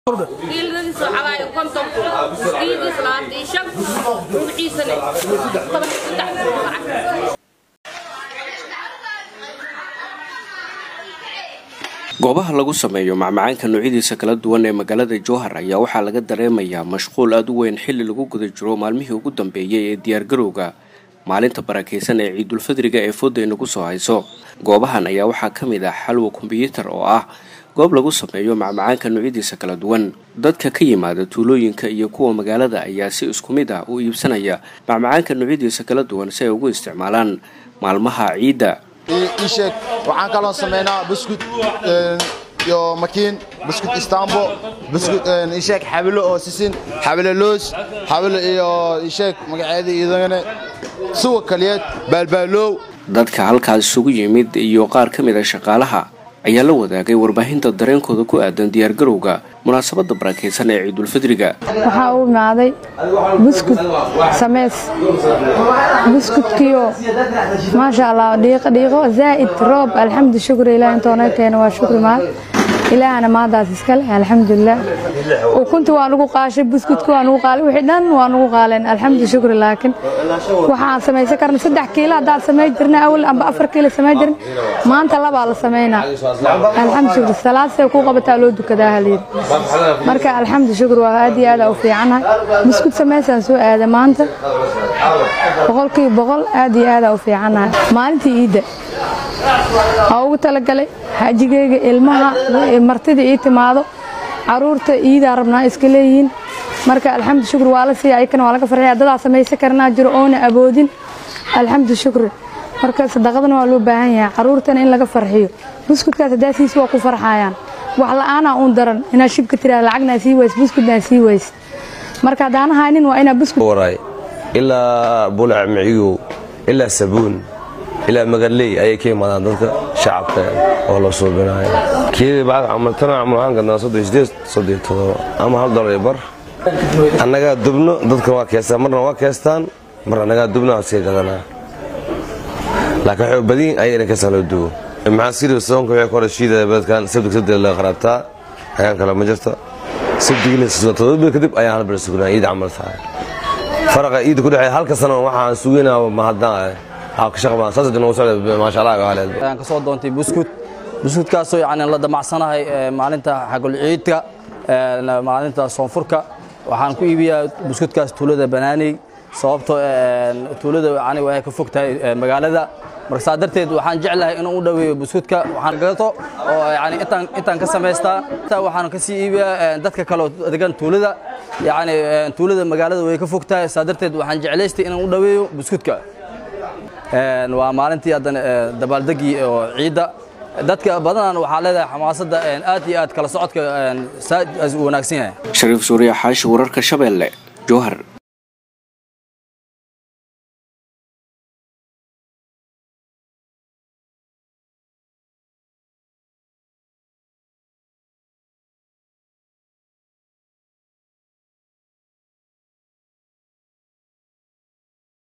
kiiladiisa waxaa waaye konton kiiladiisa labaatan iyo shan ruuxiisana toban iyo saddex lacag goobaha lagu sameeyo macmacaanka noocyadiisa kala duwan ee magaalada jowhar ayaa waxaa laga dareemayaa mashquul aada u weyn xilli lagu guda jiro maalmihii ugu dambeeyey ee diyaargarowga maalinta barakaysan ee ciidulfadriga ee fooda inagu soo hayso goobahan ayaa waxaa ka mid ah xalwa kombyuutar oo ah goob lagu sameeyo macmacaanka noocyadiisa kala duwan dadka ka yimaada tuulooyinka iyo kuwa magaalada ayaa si isku mid ah u iibsanaya macmacaanka noocyadiisa kala duwan si ay ugu isticmaalaan maalmaha ciidda iisheeg waxaan kaloo samaynaa buskud iyo makiin buskud istanbo buskud iisheeg xabilo oo sisin xabilo loos xabilo iyo iisheeg magaceeda idagane suwa kaliyeed baalbaalow dadka halkaas isugu yimid iyo qaar ka mid a shaqaalaha ayaa la wadaagay warbaahinta dareenkooda ku aadan diyaargarowga munaasabadda barakaysan ee ciidulfidriga waxaa u imaaday buskud sameys buskudkiyo maasha allah dhiiqo dhiiqo zaa'id roob alxamdu shukri ilaah intoona keena waa shukri maad ilaahana maadaas iskale alxamdulilah ukunti waa nugu qaashay buskudki waa nugu qaalay wixii dhan waa nugu qaaleen alxamdu shukri laakiin waxaan samaysan karna saddex kiilo haddaad samay jirna awal amba afar kiilo samay jirna maanta labaa la samaynaa alxamdu shukri salaasay ku qabataa loo dukadaa halyiri marka alxamdu shukri waa aad iyo aad u fiicannahay buskud samaysaan soo aada maanta boqolkiiba boqol aad iyo aad u fiicannahay maalintii iidda waa ugu talagalay xajigeyga ilmaha martida ii timaado caruurta iidaa rabnaa iska leeyihiin marka alxamdu shukri waa la siiya ayakana waa laga farxiya dadaa samaysan karnaa jiro oona aboodin alxamdu shukri marka sadaqadana waa loo baahan yahay caruurtana in laga farxiyo buskudkaas hadaasiis waa ku farxayaan wax la-aanaa uun daran inaad shibka tiraa lacagna sii ways buskudna sii ways marka haddaan haynin waa inaa buskud waray ilaa bulac micigow ilaa sabuun ilaa magalley ayay ka imaadaan dadka shacabka oo la suubinayo keedii bacad camal tana camal waxaan gadnaa soddon sideed soddon todoba ama hal dolar iyo bar annagaa dubno dadka waa keestaan marna waa keestaan mar annagaa dubno waa sii gadanaa laakiin waxay badiin ayay inay keestaan loo duwo maxaa siri soonka waxay kore shiidaya beledkan sabdig sabdig laga qaraabtaa ayaan kale ma jirta sabdigii la sugaa todoba bil kadib ayaan hal bil sugnaa iid camal tahay faraqa iidda ku dhexeeya halka sano waxaan sugaynaa mahadnaan ayaan ka soo doontay buskud buskudkaasoo yani la damacsanahay maalinta xagul ciidka maalinta soonfurka waxaan ku iibiyaa buskudkaas tuulada banaaney sababtoo tuulada yani waxay ka fog tahay magaalada marka saa darteed waxaan jeclahay inuu u dhoweeyo buskudka waxaan gato oo yani intaan intaan ka samaystaa waxaan ka sii iibiyaa dadka kale oo degan tuulada yani tuulada magaalada way ka fog tahay saa darteed waxaan jeclaystay inaan u dhoweeyo buskudka waa maalintii haddana dabaaldegii oo ciidda dadka badanan waxaa leedahay xamaasadda aad iyo aad kala socodka saad u wanaagsan yahay shariif suuriya xaashi wararka shabeelle jowhar